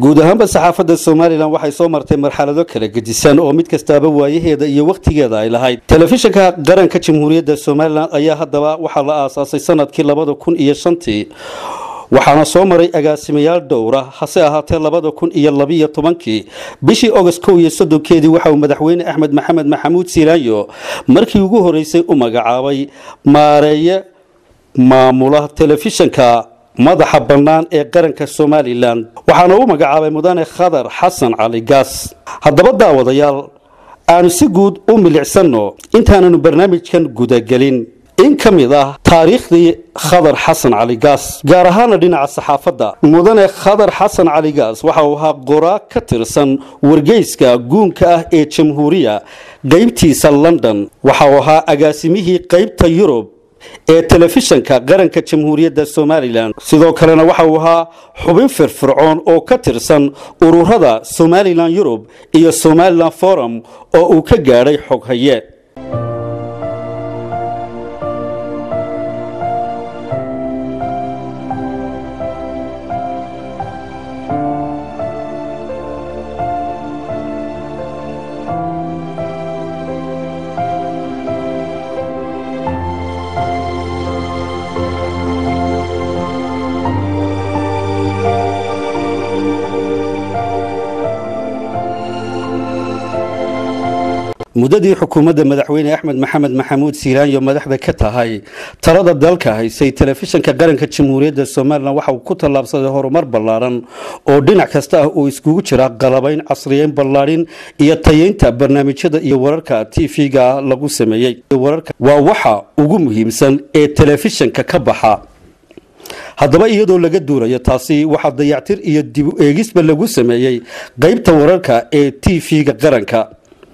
guud ahaanba saxaafadda somalilan waxay soo martay marxalado kala gedisan oo mid kastaaba waayaheeda iyo wakhtigeeda ay lahayd telefishinka qaranka jamhuuriyadda somalilan ayaa haddaba waxaa la aasaasay sanadkii labada kun iyo shantii waxaana soo maray agaasimayaal dhowra hase ahaatee labada kun iyo labiyo tobankii bishii ogost kow iyo soddonkeedii waxa uu madaxweyne axmed maxamed maxamuud siilaayo markii ugu horeysay u magacaabay maareeye maamula telefishinka madaxa bannaan ee qaranka somalilan waxaana u magacaabay mudane khadar xasan cali gaas haddaba daawadayaal aanu si guud u milicsanno intaananu barnaamijkan gudagelin in ka mid ah taariikhdii khadar xasan cali gaas gaar ahaana dhinaca saxaafadda mudane khadar xasan cali gaas waxa uu ahaa qoraa ka tirsan wargeyska guunka ah ee jamhuuriya qaybtiisa london waxa uu ahaa agaasimihii qaybta yurub ee telefishanka qaranka jamhuuriyadda somalilan sidoo kalena waxa uu ahaa xubin firfircoon oo ka tirsan ururada somalilan yurub iyo somalilan forum oo uu ka gaadhay xoghaye muddadii xukuumadda madaxweyne axmed maxamed maxamuud siiraanyo madaxda ka tahay talada dalka haysay telefishinka qaranka jamhuuriyadda somalilan waxa uu ku tallaabsaday horumar ballaaran oo dhinac kasta ah uu iskugu jira qalabayn casriyeyn ballaadhin iyo tayeynta barnaamijyada iyo wararka t v-ga lagu sameeyey waa waxa ugu muhiimsan ee telefishinka ka baxa haddaba iyadoo laga duulayo taasi waxaa dayactir iyo dib u eegisba lagu sameeyey qaybta wararka ee t v-ga qaranka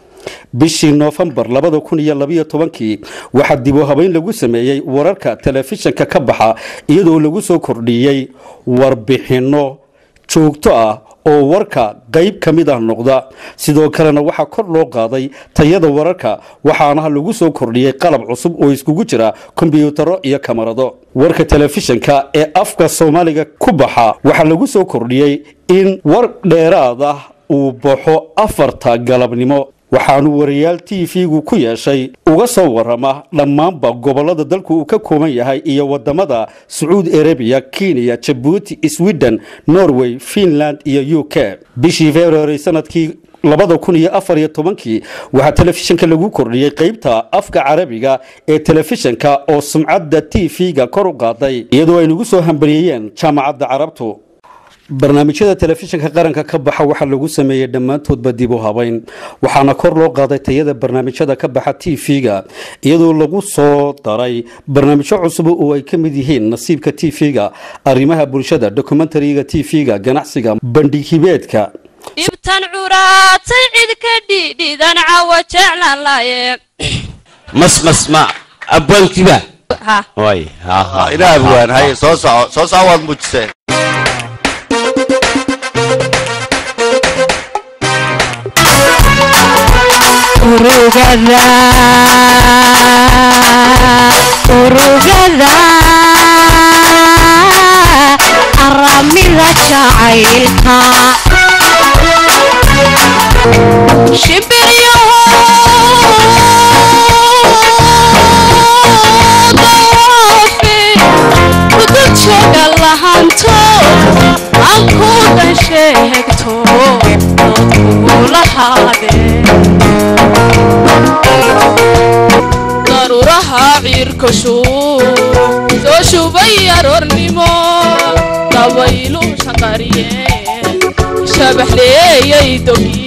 bishii noofembar labada kun iyo labiyo tobankii waxaa dib u habeyn lagu sameeyey wararka telefishinka ka baxa iyadoo lagu soo kordhiyey warbixinno joogto ah oo warka qayb ka mid ah noqda sidoo kalena waxaa kor loo qaaday tayada wararka waxaana lagu soo kordhiyey qalab cusub oo iskugu jira kombyuutaro iyo kamarado warka telefishinka ee afka soomaaliga ku baxa waxaa lagu soo kordhiyey in war dheeraad ah uu baxo afarta galabnimo waxaanu wariyaal t v-gu ku yeeshay uga soo warama dhammaanba gobolada dalku uu ka kooban yahay iyo wadamada sacuudi arabiya kenya jabuuti sweden norway finland iyo u k bishii february sanadkii labada kun iyo afar iyo tobankii waxaa telefishinka lagu kordhiyey qaybta afka carabiga ee telefishinka oo sumcadda t v-ga kor u qaaday iyadoo ay nagu soo hambaliyeeyeen jaamacadda carabtu barnaamijyada telefishinka qaranka ka baxa waxaa lagu sameeyey dhammaantoodba dib u habeyn waxaana kor loo qaaday tayada barnaamijyada ka baxa t v-ga iyadoo lagu soo daray barnaamijyo cusub oo ay ka mid yihiin nasiibka t v-ga arrimaha bulshada dokumentariga t v-ga ganacsiga bandhig hibeedka dhibtan curaatay cid ka dhidhidan cawa jeclan laaye masmas ma abwaankiba ha way ha ha ina abwaan haye soo soco soo soco waad muujiseen urugada urugada aramida jacaylka shimbiryaho dawaafe udu jooga lahanto aan ku dan sheegto dadkugula haadee daruuraha ciirka shuu soo shubay aroornimo dabaylu shanqariyeen shabaxleeyay dogi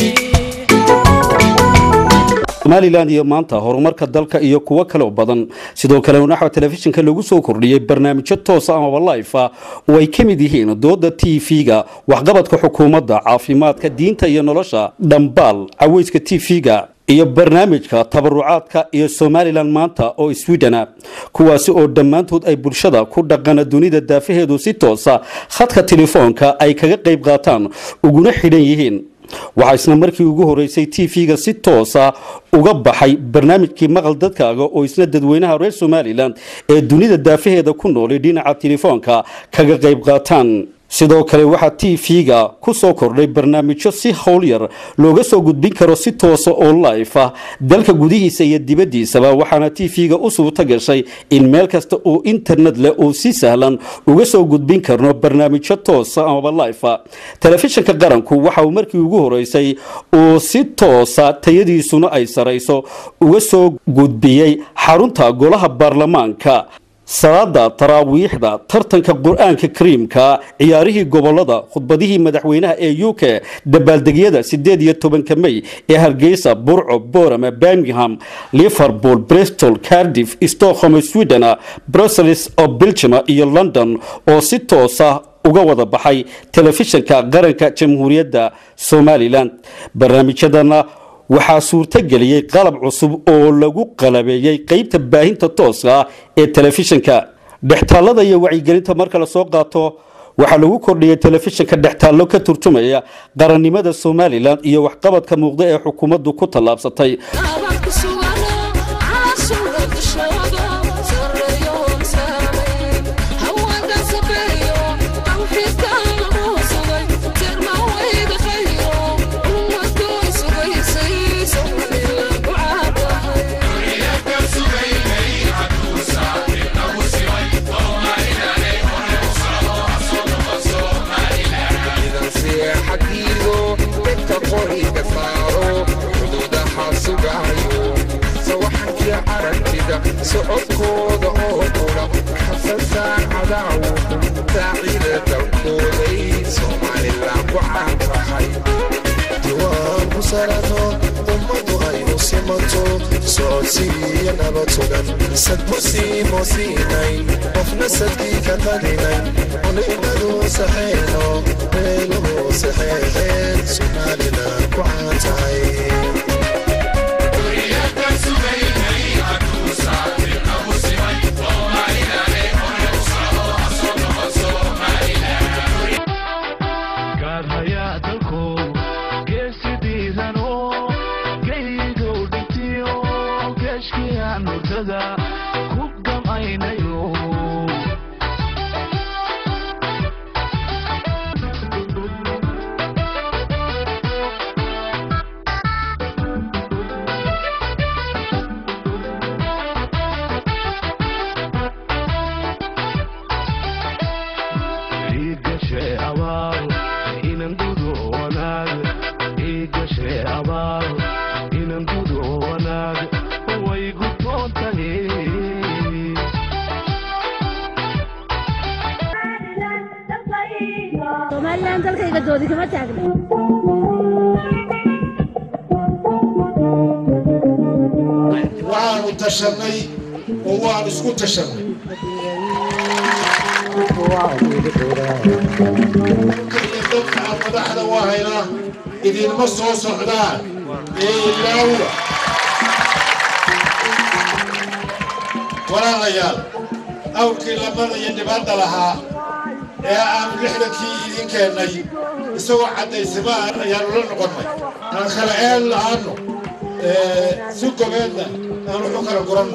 somalilan iyo maanta horumarka dalka iyo kuwo kale oo badan sidoo kale naxwa telefishinka lagu soo kordhiyey barnaamijyo toosa amaba life ah oo ay ka mid yihiin dooda t v-ga waxqabadka xukuumadda caafimaadka diinta iyo nolosha dhambaal caweyska t v-ga iyo barnaamijka tabarucaadka iyo somalilan maanta oo swidena kuwaasi oo dhammaantood ay bulshada ku dhaqana dunida daafaheedu si toosa khadka telefoonka ay kaga qayb qaataan uguna xidhan yihiin waxaa isna markii ugu horeysay t v-ga si toosa uga baxay barnaamijkii maqal dadkaaga oo isna dadweynaha reer somalilan ee dunida daafaheeda ku noolay dhinaca telefoonka kaga qayb qaataan sidoo kale waxaa t v-ga ku soo kordhay barnaamijyo si howlyar looga soo gudbin karo si toosa oo life ah dalka gudihiisa iyo dibaddiisaba waxaana t v-ga u suurto gashay in meel kasta oo internet leh uu si sahlan uga soo gudbin karno barnaamijyo toosa amaba life ah telefishinka qaranku waxa uu markii ugu horeysay uu si toosa tayadiisuna ay sarayso uga soo gudbiyey xarunta golaha baarlamaanka salaada taraawiixda tartanka qur-aanka kariimka ciyaarihii gobolada khudbadihii madaxweynaha ee u k dabaaldegyada sideed iyo tobanka mey ee hargeysa burco borama birmingham liverpool bristol cardiff stockholm sweden brussels oo belgium iyo london oo si toosa uga wada baxay telefishinka qaranka jamhuuriyadda somalilan barnaamijyadana waxaa suurtogeliyey qalab cusub oo lagu qalabeeyey qeybta baahinta tooska ah ee telefishinka dhextaallada iyo wacyigelinta marka la soo qaato waxaa lagu kordhiyey telefishinka dhextaallo ka turjumaya qarannimada somalilan iyo waxqabadka muuqda ee xukuumaddu ku tallaabsatay socodkooda oo qura xasasaa cadaawo daacida dalkooday somalilan ku caan tahay diwaan ku sarano ummadu aynu simato socodsiiyo nabad sugan sadbusiimo siinay qofna sadkii ka qadinay oninadu saxeyno meeluhu saxeexeen somalilan ku caan tahay waxaanu tashanay oo waan isku tashanay iyo dadka aan madaxda u hayna idinma soo socdaan ee ilaawa walaalayaal awrkii lamada iyo dhibaata lahaa ee aanu lixdankii idin keennay isagoo caddaysama ayaanu la noqonnay aan kala eel la'aanno si gobeedna aan wuxu kala guranno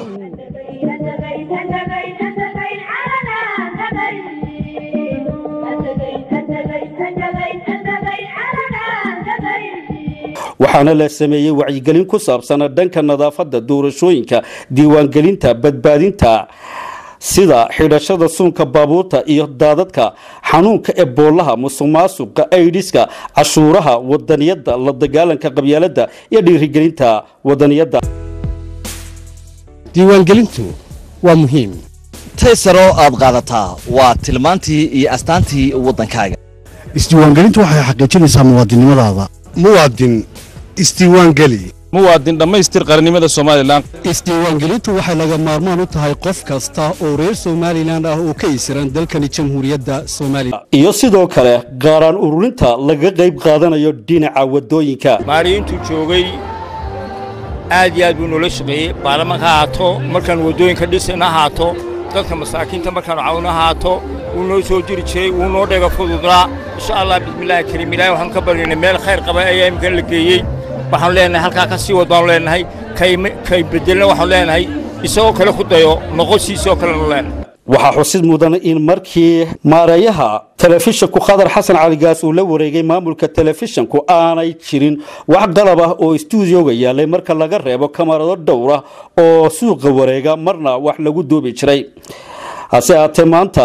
waxaana la sameeyey wacyigelin ku saabsan dhanka nadaafadda doorashooyinka diiwaangelinta badbaadinta sida xidhashada suunka baabuurta iyo daadadka xanuunka eboolaha musuqmaasuqa aidiska cashuuraha wadaniyadda la dagaalanka qabyaaladda iyo dhiirigelinta wadaniyadda diiwaangelintu waa muhiim taysaroo aad qaadataa waa tilmaantii iyo astaantii waddankaaga isdiiwaangelintu waxay xaqiijinaysaa muwaadinnimadaada muwaadin isdiiwaangeli muwaadin dhammaystir qarannimada somalilan isdiiwaangelintu waxay laga maarmaan u tahay qof kasta oo reer somalilan ah oo ka isiran dalkani jamhuuriyadda somalilan iyo sidoo kale qaaraan ururinta laga qayb qaadanayo dhinaca wadooyinka maariintuu joogay aad iyo aad buu noola shaqeeyey baarlamanka ha haato markaan waddooyinka dhisayna ha haato dadka masaakiinta markaanu cawna haato wuu noo soo jiri jiray wuu noo dhega fududnaa insha allah bismillaahi kariim ilaahay waxaan ka baryaynay meel khayr qaba ayaa imkan la geeyey waxaanu leenahay halkaa ka sii wad baanu leenahay kay bedelna waxaanu leenahay isagoo kale ku dayo noqosiisoo kalenu leenahay waxaa xusid mudan in markii maareeyaha telefishanku khadar xasan caligaas uu la wareegay maamulka telefishanku aanay jirin wax qalab ah oo istuudioga yaalay marka laga reebo kamarado dhowr ah oo suuqa wareega marna wax lagu duubi jiray hase aatee maanta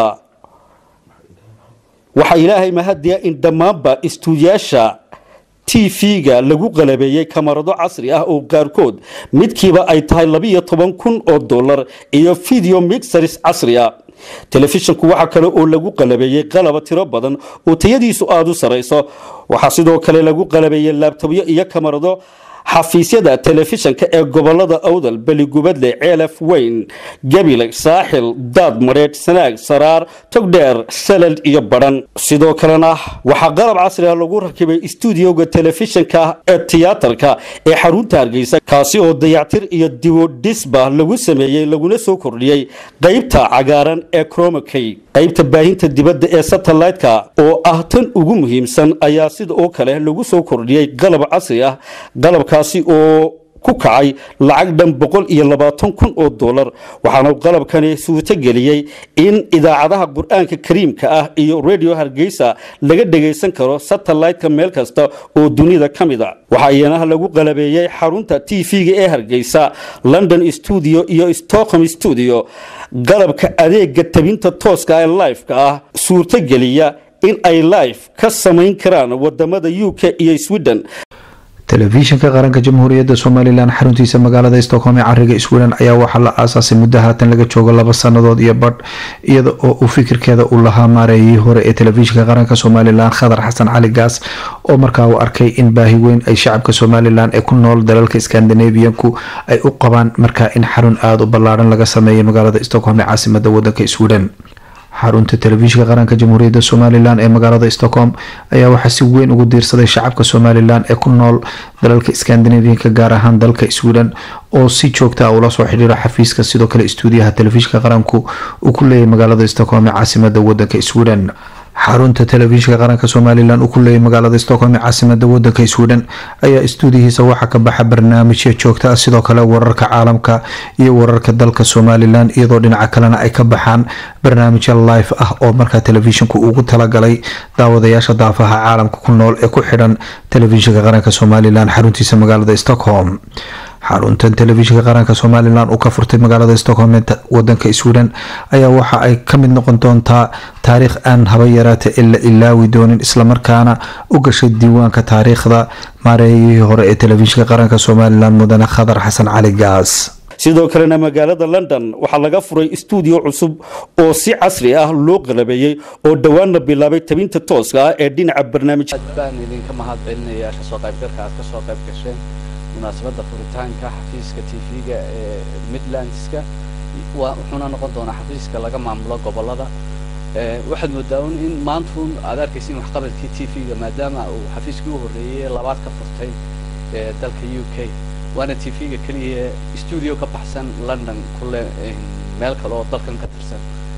waxaa ilaahay mahadiya in dhammaanba istuudiyaasha t v-ga lagu qalabeeyey kamarado casri ah oo qaarkood midkiiba ay tahay labiyo toban kun oo dollar iyo video mixers casri ah telefishanku waxaa kale oo lagu qalabeeyey qalaba tiro badan oo tayadiisu aada u sarayso waxaa sidoo kale lagu qalabeeyey laabtobyo iyo kamarado xafiisyada telefishanka ee gobolada awdal beligubadle ceelaf weyn gabiley saaxil daad mareedh sanaag saraar togdheer salal iyo badhan sidoo kalena waxaa qalab casri ah lagu rakibay istuudioga telefishanka ee tiyaatarka ee xarunta hargeysa kaasi oo dayactir iyo diwodhisba lagu sameeyey laguna soo kordhiyey qaybta cagaaran ee cromokey qaybta baahinta dibadda ee satellite-ka oo ah tan ugu muhiimsan ayaa sida oo kale lagu soo kordhiyey qalab casri ah qalabkaasi oo ku kacay lacag dhan boqol iyo labaatan kun oo dollar waxaana qalabkani suurto geliyey in idaacadaha qur-aanka kariimka ah iyo radio hargeysa laga dhagaysan karo satellite-ka meel kasta oo dunida ka mid a waxaa iyanaha lagu qalabeeyey xarunta t v-ga ee hargeysa london stuudio iyo stockholm stuudio qalabka adeega tabinta tooska ee lifeka ah suurto geliya in ay life ka samayn karaan wadamada u k iyo sweden telefishinka qaranka jamhuuriyadda somalilan xaruntiisa magaalada stockholm ee cariga sweden ayaa waxaa la aasaasay muddo haatan laga joogo laba sannadood iyo badh iyada oo uu fikirkeeda uu lahaa maareeyihii hore ee telefishinka qaranka somalilan khadar xasan cali gaas oo markaa uu arkay in baahi weyn ay shacabka somalilan ee ku nool dalalka skandinaviyanku ay u qabaan markaa in xarun aada u ballaaran laga sameeyay magaalada stockholm ee caasimada wadanka sweden xarunta telefishinka qaranka jamhuuriyadda somalilan ee magaalada stockholm ayaa waxaa si weyn ugu diirsaday shacabka somalilan ee ku nool dalalka skandinavianka gaar ahaan dalka sweden oo si joogta ah ula soo xidhiiro xafiiska sidoo kale istuudiyaha telefishinka qaranku uu ku leeyahay magaalada stockholm ee caasimada wadanka sweden xarunta telefishinka qaranka somalilan uu ku leeyahay magaalada stockholm ee caasimada wadanka sweden ayaa istuudiyihiisa waxaa ka baxa barnaamijyo joogta ah sidoo kale wararka caalamka iyo wararka dalka somalilan iyadoo dhinaca kalena ay ka baxaan barnaamijyo live ah oo markaa telefishinku ugu talagalay daawadayaasha daafaha caalamka ku nool ee ku xidhan telefishinka qaranka somalilan xaruntiisa magaalada stockholm xaruntan telefishinka qaranka somalilan uu ka furtay magaalada stockholm ee wadanka sweden ayaa waxa ay ka mid noqon doontaa taariikh aan haba yaraata ee la ilaawi doonin islamarkaana u gashay diiwaanka taariikhda maareeyihii hore ee telefishinka qaranka somalilan mudane khadar xasan cali gaas sidoo kalena magaalada london waxaa laga furay istuudiyo cusub oo si casri ah loo qalabeeyey oo dhowaanna bilaabay tabinta tooska ah ee dhinaca barnaamij baan idinka mahad celinayaa kasoo qaybgalka aad kasoo qayb gasheen munaasabadda furitaanka xafiiska t v-ga ee midlandska wuxuuna noqon doonaa xafiiska laga maamulo gobolada waxaad moodaa un in maantun aad arkaysin waxqabadkii t v-ga maadaama uu xafiiskii u horreeyey labaad ka furtay dalka u k waana t v-ga keliya stuudio ka baxsan london kule meel kale oo dalkan ka tirsan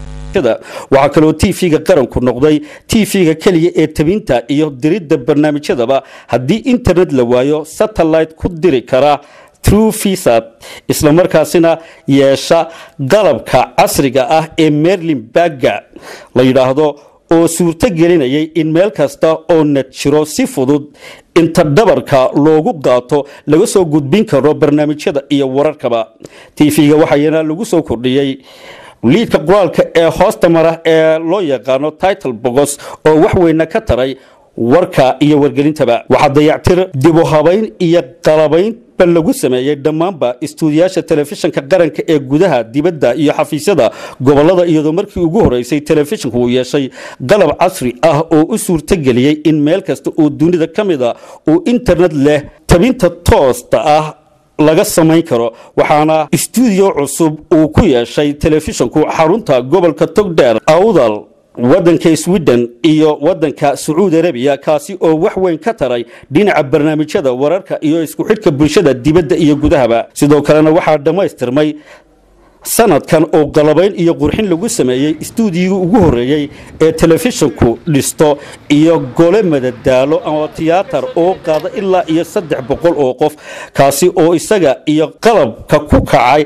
waxaa kaloo t v-ga qaranku noqday t v-ga keliya ee tabinta iyo diridda barnaamijyadaba haddii internet la waayo satellite ku diri kara true visat islamarkaasina yeesha qalabka casriga ah ee merlin bagga la yidhaahdo oo suurto gelinayay in meel kasta oo net jiro si fudud inta dhabarka loogu qaato laga soo gudbin karo barnaamijyada iyo wararkaba t v-ga waxaana lagu soo kordhiyey liidka qoraalka ee hoosta mara ee loo yaqaano title bogos oo wax weyna ka taray warka iyo wargelintaba waxaa dayactir dibu habayn iyo qalabaynba lagu sameeyey dhammaanba istuudiyaasha telefishinka qaranka ee gudaha dibadda iyo xafiisyada gobolada iyadoo markii ugu horeysay telefishinku uu yeeshay qalab casri ah oo u suurtogeliyey in meel kasta oo dunida ka mid a uu internet leh tabinta toosta ah laga samayn karo waxaana istuudiyo cusub uu ku yeeshay telefishinku xarunta gobolka togdheer awdal wadanka sweden iyo wadanka sacuudi arabiya kaasi oo wax weyn ka taray dhinaca barnaamijyada wararka iyo isku xidhka bulshada dibadda iyo gudahaba sidoo kalena waxaa dhammaystirmay sanadkan oo qalabayn iyo qurxin lagu sameeyey istuudiyigii ugu horreeyey ee telefishinku dhisto iyo gole madadaalo ama tiyaatar oo qaada ilaa iyo saddex boqol oo qof kaasi oo isaga iyo qalabka ku kacay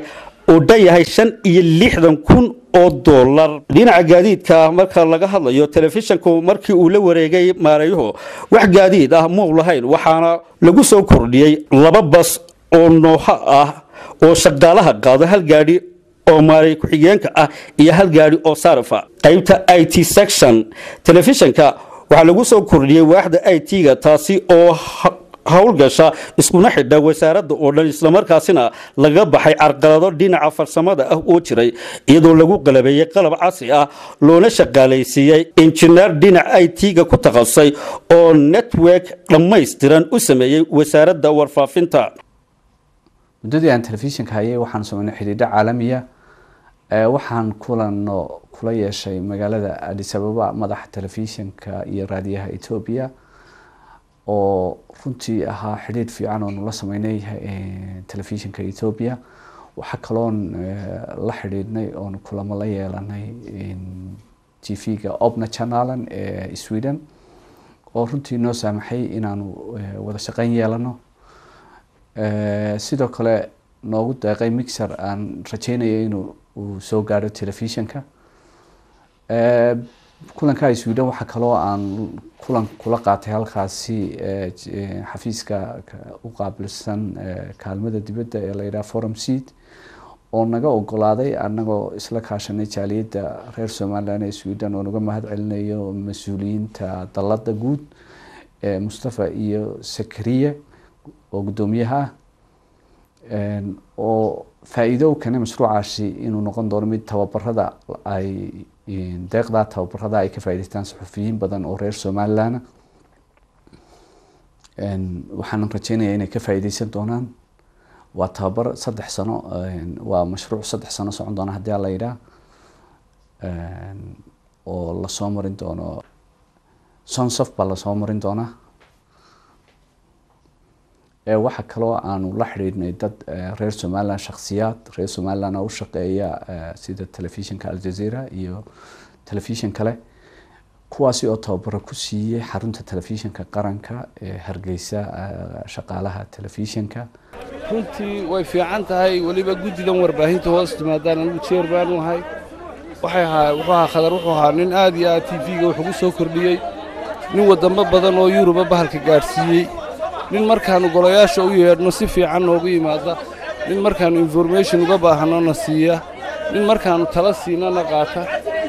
uu dhan yahay shan iyo lixdan kun oo dollar dhinaca gaadiidka marka laga hadlayo telefishanku markii uu la wareegay maareeyuhu wax gaadiid ah muu lahayn waxaana lagu soo kordhiyey laba bas oo nooha ah oo shaqaalaha qaado hal gaadhi oo maaray ku-xigeenka ah iyo hal gaadhi oo saarafa qaybta i t section telefishanka waxaa lagu soo kordhiyey waaxda i t-ga taasi oo howlgasha iskuna xidha wasaaradda oo dhan islamarkaasina laga baxay carqalado dhinaca farsamada ah oo jiray iyadoo lagu qalabeeyey qalab casri ah loona shaqaalaysiiyey injineer dhinaca i t-ga ku takhasusay oo network dhammaystiran u sameeyey wasaaradda warfaafinta muddadii aan telefishinka hayay waxaan sameynay xidhiidho caalamiya waxaan kulano kula yeeshay magaalada adis ababa madaxa telefishinka iyo raadiyaha etoobiya oo runtii ahaa xidhiidh fiican oo nula sameynay telefishinka etoobiya waxaa kaloon la xidhiidhnay oon kulamo la yeelanay t v-ga obna chanalan ee sweden oo runtii noo saamaxay inaanu wada shaqeyn yeelano sidoo kale noogu deeqay mixer aan rajeynaya inuu uu soo gaadho telefishinka kulanka sweden waxaa kaloo aan kulan kula qaatay halkaasi xafiiska u qaabilsan kaalmada dibadda ee la yidhaha forum seat oo naga ogolaaday anagoo isla kaashanay jaaliyadda reer somalilan ee sweden oo naga mahad celinayo mas-uuliyiinta dalada guud mustafa iyo sakariye oo guddoomiyaha ah oo faa-iido u keenay mashruucaasi inuu noqon doono mid tababarada ay deeqdaa tababarada ay ka faa'idaystaan saxufiyiin badan oo reer somalilan waxaanan rajeynaya inay ka faa'iideysan doonaan waa tababar saddex sano waa mashruuc saddex sano socon doona haddii ala yidhaah oo lasoo marin doono sonsof baa lasoo marin doonaa waxaa kaloo aanu la xidhiidhnay dad reer somalilan shaksiyaad reer somalilan oo u shaqeeya sida telefishinka aljazeera iyo telefishin kale kuwaasi oo tababaro ku siiyey xarunta telefishinka qaranka ee hargeysa shaqaalaha telefishinka runtii way fiican tahay weliba guddidan warbaahinta hoos timaadaan anigu jeer baanu ahay waxay ahaa wuxuu ahaa khadar wuxuu ahaa nin aad iyo aad t v-ga wax ugu soo kordhiyey nin wadamo badan oo yuruba bahalka gaadhsiiyey nin markaannu golayaasha u yeedhno si fiican noogu yimaada nin markaannu information uga baahanona siiya nin markaannu tala siinana qaata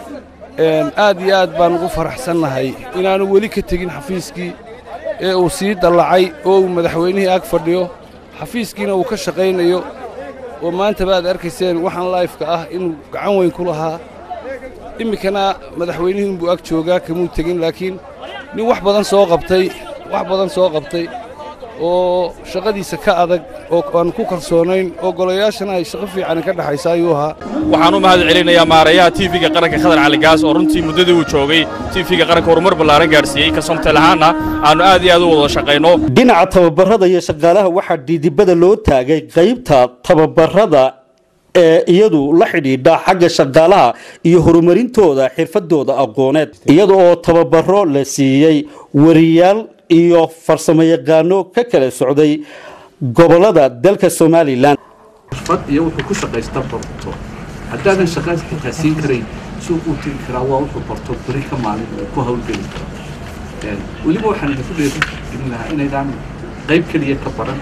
aad iyo aad baan ugu faraxsannahay inaannu weli ka tegin xafiiskii ee uu sii dallacay oo uu madaxweynihii ag fadhiyo xafiiskiina uu ka shaqaynayo oo maanta baad arkayseen waxaan laifka ah inuu gacan weyn ku lahaa iminkana madaxweynihii inbuu ag joogaa kamuu tegin laakiin nin wax badan soo qabtay wax badan soo qabtay oo shaqadiisa ka adag oo aan ku kalsoonayn oo golayaashana ay shaqo fiican ka dhexaysa ayuu ahaa waxaan u mahad celinayaa maareeyaha tv-ga qaranka khadar cali gaas oo runtii muddadii uu joogay tv-ga qaranka horumar ballaaran gaadhsiiyey kasomtel ahaanna aannu aad iyo aad u wada shaqayno dhinaca tababarada iyo shaqaalaha waxaa dhiidibada loo taagay qaybta tababarada ee iyadu la xidhiidha xagga shaqaalaha iyo horumarintooda xirfadooda aqooneed iyada oo tababaro la siiyey wariyaal iyo farsamo yaqaano ka kala socday gobolada dalka somalilan xirfad iyo wuxuu ku shaqaysta barto haddaadan shaqaad xitaa siin karayn suuq uu tegi karaa waa wuxuu barto beri ka maalin uu ku hawlgeli karo weliba waxaan idinku dheerin lahaa inaydaan qayb keliya ka baran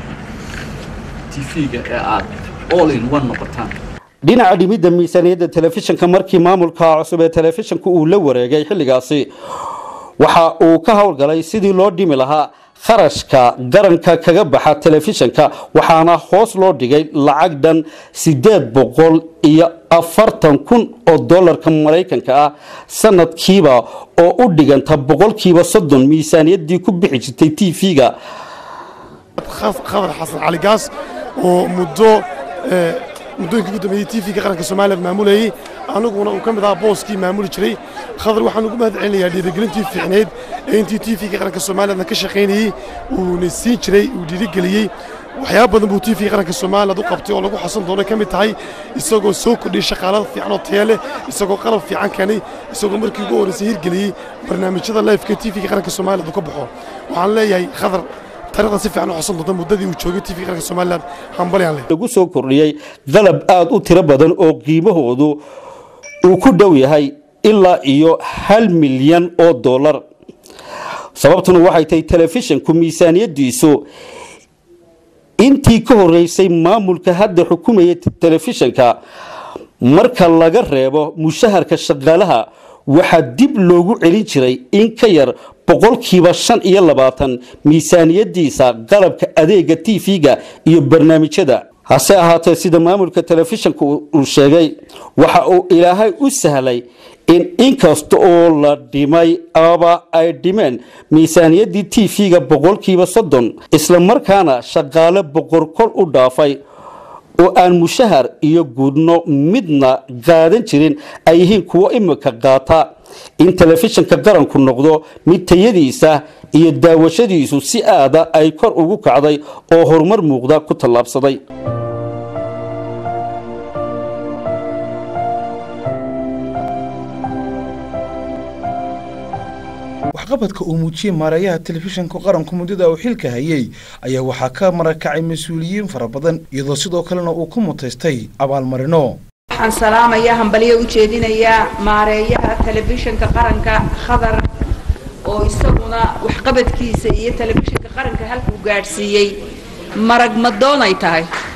tv-ga ee aad all in one noqotaan dhinaca dhimidda miisaaniyadda telefishinka markii maamulka cusub ee telefishinka uu la wareegay xilligaasi waxa uu ka howlgalay sidii loo dhimi lahaa kharashka garanka kaga baxa telefishinka waxaana hoos loo dhigay lacag dhan siddeed boqol iyo afartan kun oo dollarka maraykanka ah sanadkiiba oo u dhiganta boqolkiiba soddon miisaaniyaddii ku bixi jirtay t v-ga khadar xasan cali gaas oo muddo muddooyinkii ugu dambeeyey t v-ga qaranka soomaaliya maamulayey aniguna uu ka mid ahaa booskii maamuli jiray khadar waxaan ugu mahad celinayaa dhiirigelintii fiicneyd ee intii t v-ga qaranka soomaaliyadna ka shaqaynayey uuna siin jiray uu dhiirigeliyey waxyaaba badan buu t v qaranka soomaaliyad u qabtay oo lagu xasan doono ka mid tahay isagoo soo kordhiyey shaqaalada fiican oo taya leh isagoo qalab fiican keenay isagoo markii ugu horreysay hirgeliyey barnaamijyada lifeka t v-ga qaranka soomaaliyad uu ka baxo waxaan leeyahay khadar taariikhda si fiican u xusan doonta muddadii uu joogay tv qaranka somalilan hambalyaan leh lagu soo kordhiyey qalab aada u tiro badan oo qiimahoodu uu ku dhow yahay ilaa iyo hal milyan oo dollar sababtuna waxay tahay telefishinku miisaaniyadiisu intii ka horeysay maamulka hadda xukumaya telefishinka marka laga reebo mushaharka shaqaalaha waxaa dib loogu celin jiray in ka yar boqolkiiba shan iyo labaatan miisaaniyadiisa qalabka adeega tv-ga iyo barnaamijyada hase ahaatee sida maamulka telefishinka uu sheegay waxa uu ilaahay u sahlay in inkasta oo la dhimay aba ay dhimeen miisaaniyaddii tv-ga boqolkiiba soddon islamarkaana shaqaale boqorkol u dhaafay oo aan mushahar iyo gudno midna qaadan jirin ay yihiin kuwo imika qaata in telefishinka qaranku noqdo mid tayadiisa iyo daawashadiisu si aada ay kor ugu kacday oo horumar muuqda ku tallaabsaday waxqabadka uu muujiyey maareeyaha telefishinka qaranku muddada uu xilka hayay ayaa waxaa ka marakacay mas-uuliyiin fara badan iyadoo sidoo kalena uu ku mutaystay abaalmarino waxaan salaamayaa hambalyo u jeedinayaa maareeyaha telefishinka qaranka khadar oo isaguna waxqabadkiisa iyo telefishinka qaranka halkuu gaadhsiiyey marag madoon ay tahay